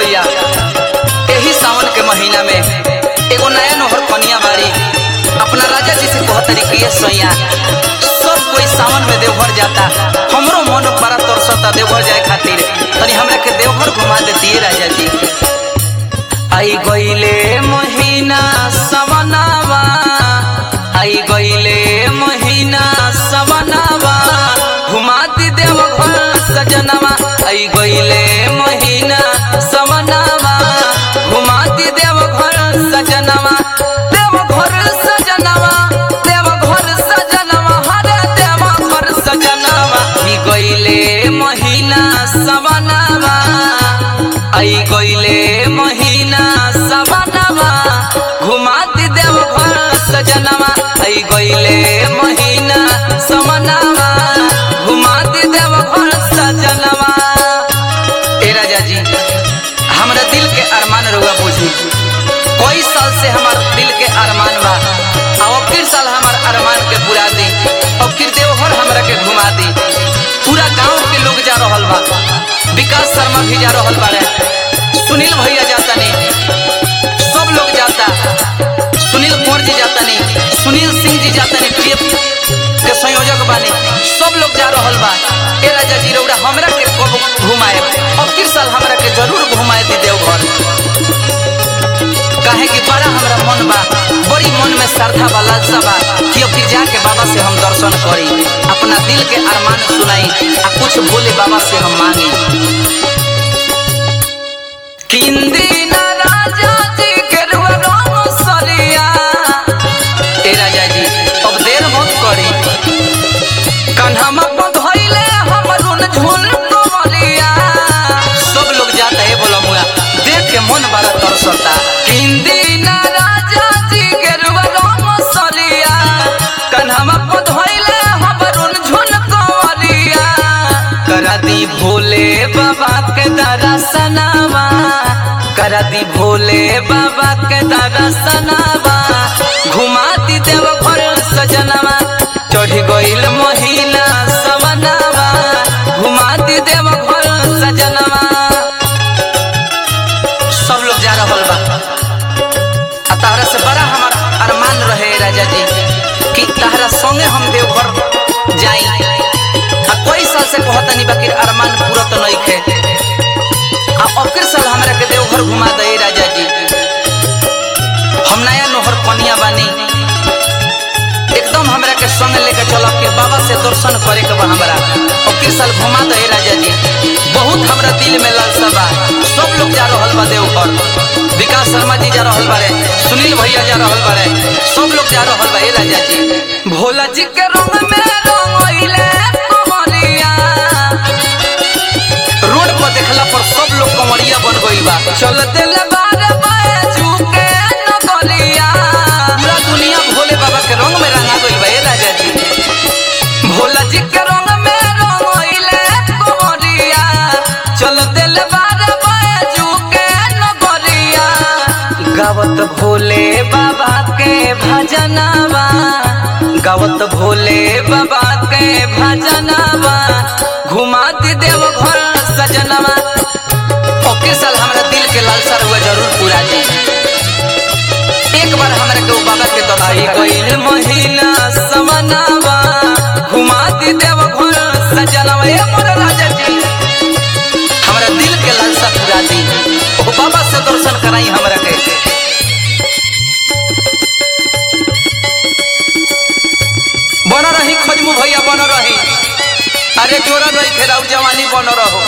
भैया यही सावन के महीना में एगो नया नोहर कनिया बाड़ी अपना राजा जी से कह तरीके सैया सब कोई सावन में देवघर जाता हमरो मन बड़ा तरसता देवघर जाए खातिर तनी हमरा के देवघर घुमा देती राजा जी आई गईले महीना सवनावा आई गईले महीना सवनावा घुमाती देवघर सजनवा आई गईले महीना सवनावा घुमाती देवघर सजनवा देवघर सजनवा देवघर सजनवा हरे देवघर सजनवा आई गईले महीना सवनावा आई गईले महीना सवनवा घुमाती देवघर सजनवा आई गईले महीना सवनवा घुमाती देवघर सजनवा ए राजा जी हमरा दिल के अरमान रुआ बुझी कोई साल से हमार दिल के अरमान बा और फिर साल हमार अरमान के पूरा दी और फिर देवघर हमरा के घुमा दी पूरा गांव के लोग जा रहल बा विकास शर्मा भी जा रहल बारे सुनील भैया जाता नहीं सब लोग जाता सुनील कुंवर जी जाता नहीं सुनील सिंह जी जाता नहीं प्रिय के संयोजक बानी सब लोग जा रहल बा ए राजा जी रौड़ा हमरा के कब घुमाए अब किस साल हमरा के जरूर घुमाए दी देवघर काहे कि बड़ा हमरा मन बा बड़ी मन में श्रद्धा बा लालसा बा कि अब फिर जाके बाबा से हम दर्शन करी अपना दिल के अरमान सुनाई आ कुछ भोले बाबा से हम मांगी किंदी ना राजा जी के रुआ राम सरिया ए राजा जी अब देर मत करी कन्हमा पधइले हमरुन झुल कमलिया सब लोग जाता है बोला मुआ देख के मन बड़ा तरसता किंदी ना राजा जी के रुआ राम सरिया कन्हमा पधइले हमरुन झुल कमलिया करा दी भोले बाबा के दर्शनवा करा दी भोले बाबा के दर्शनवा घुमाती देव घर सजनवा चढ़ गईल महिला सवनवा घुमाती देव घर सजनवा सब लोग जा रहल बा आ तहरा से बड़ा हमार अरमान रहे राजा जी कि तहरा संगे हम देवघर जाई आ कोई साल से कहतनी बाकी अरमान पूरा तो नहीं खे आ अबके साल हमरा के देवघर घुमा दे राजा जी हम नया नोहर कनिया बानी एकदम हमरा के संग लेके चलो के बाबा से दर्शन करे के बा हमरा अबके साल घुमा दे राजा जी बहुत हमरा दिल में लालसा बा सब लोग जा रहल बा देवघर विकास शर्मा जी जा रहल बारे सुनील भैया जा रहल बारे सब लोग जा रहल बा ए राजा जी भोला जी के रंग में रंगइले कमलिया रोड पर देखला पर सब लोग कमरिया बन गइल बा चल दिल बार बाजू के नगलिया पूरा दुनिया भोले बाबा के रंग में रंगा गइल बा ए राजा जी भोला जी के रंग में रंगइले कमरिया चल दिल बार बाजू के नगलिया गावत भोले बाबा के भजनवा गावत भोले बाबा के भजनवा घुमाती देव घर सजनवा ओके साल हमरा दिल के लालसा हुआ जरूर पूरा जी एक बार हमरा के वो बाबा के दर्शन गइल महीना समनवा घुमाती देव घर सजनवा ए मोर राजा जी हमरा दिल के लालसा पूरा दी ओ बाबा से दर्शन कराई हमरा के बन रही खजमू भैया बन रही अरे जोरा रही फेराउ जवानी बन रहो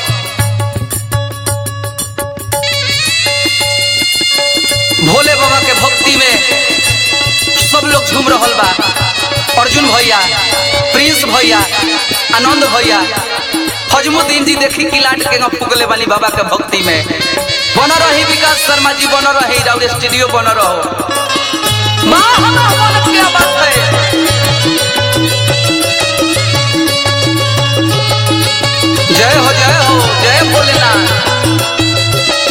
भोले बाबा के भक्ति में सब लोग झूम रहल बा अर्जुन भैया प्रिंस भैया आनंद भैया फजमुद्दीन जी देखी किलाट के पुगले वाली बाबा के भक्ति में बन रही विकास शर्मा जी बन रही राउर स्टूडियो बन रहो वाह वाह, वाह, क्या बात है जय हो जय हो जय भोलेनाथ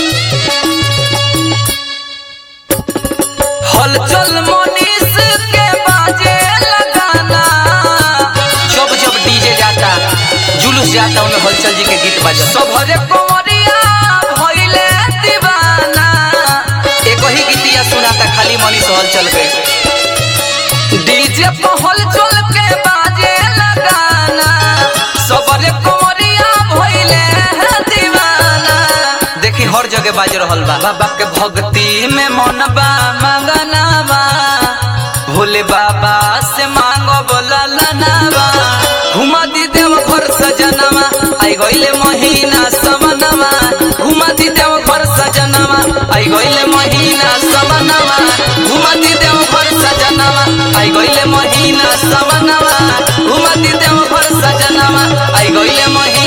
हलचल मनीष के बाजे लगाना जब जब डीजे जाता जुलूस जाता उनमें हलचल जी के गीत बजा सब हरे कोरिया भइले गीतिया सुनाता खाली मनी सहल चल गए डीजे पहल चल के बाजे लगाना सबरे कोरिया भइले हैं दीवाना देखी हर जगह बाज रहल बा बाबा के भक्ति में मन बा मगना बा भोले बाबा से मांगो बोला लनावा घुमा दी देव घर सजनवा आई गइले महीना सवनवा घुमा दी देव घर सजनवा आई गइले महीना सवनवा घुमा दी देव घर सजनवा आई गइले महीना सवनवा घुमा दी देव घर सजनवा आई गइले महीना